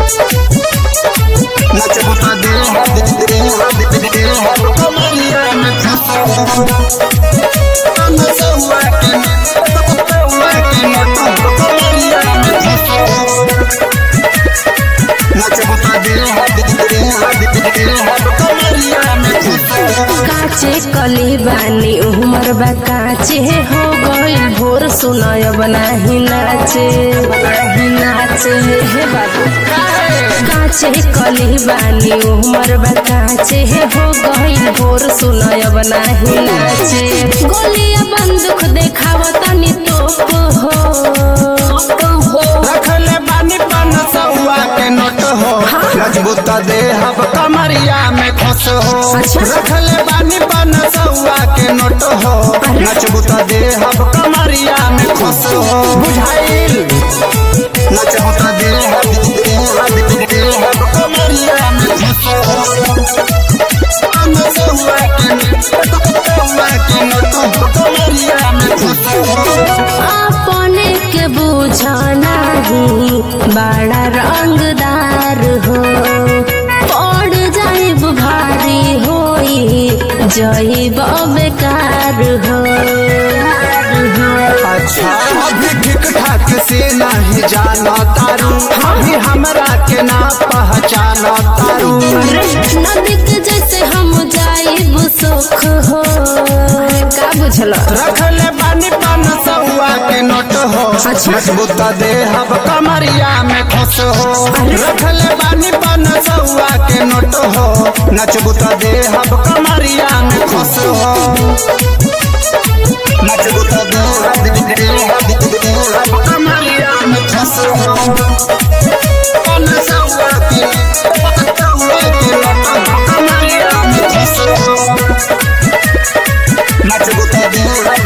नचबू तो दे दे दे दे कमरिया में फंसो नचुआ के नचुआ के नटू कमरिया में फंसो नचबू तो दे दे दे कमरिया में फंसो काचे कली बानी उमर बा काचे हो गइल भोर सुनय बनाही नाचे बनाही नाचे हे बाबू काचे कली बानी उमर बा काचे हो गइल भोर सुनय बनाही नाचे गोलिया बंदूक देखाव तनी तोप हो रखले बानी पन सौआ के नोट हो मजबूत दे हब कमरिया में खुश हो अच्छा। रखले बानी पन सौआ के नोट हो मजबूत दे हब कमरिया में खुश हो बुझाइल नचबूत दे हब दे हब कमरिया में खुश हो पन सौआ के सौआ के नोट हो कमरिया में खुश हो अपने के बुझना ही बड़ा रंगदार हो पड़ जाइब भारी होई जइब बेकार हो अच्छा अभी ठीक ठाक से नहीं जाना तारू अभी हमरा के ना पहचाना तारू नदी के जैसे हम जाइब सुख हो का बुझल रखले बानी पन सौआ के नोट हो मजबूत दे हब कमरिया में खुश हो रखले बानी पन सौआ के नोट हो नचबूत दे हब कमरिया में खुश हो नचबूत दे हब कमरिया में खुश हो पन सौआ के सौआ के नोट हो कमरिया में खुश हो नचबूत दे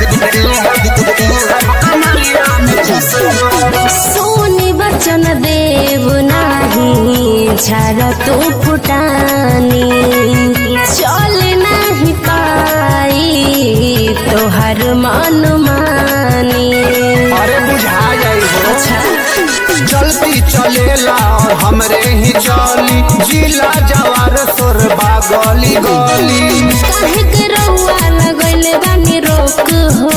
कमरिया में खुश हो सोनी बचन देव नाही झाड़ तू फुटानी चल नहीं पाई तोहर मन मानी अरे बुझा जाई हो चलती चलेला और हमरे ही चली जिला जवार सोरबा गली गली काहे के रउआ लगैले बानी रोक हो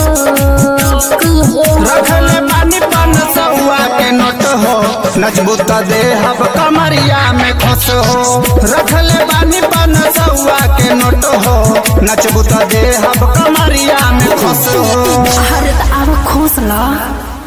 रखले पानी पन सौआ के नोट हो नचबूत दे हब कमरिया में खुश हो रखले पानी पन सौआ के नोट हो नचबूत दे हब कमरिया में खुश हो हर त अब खुश ल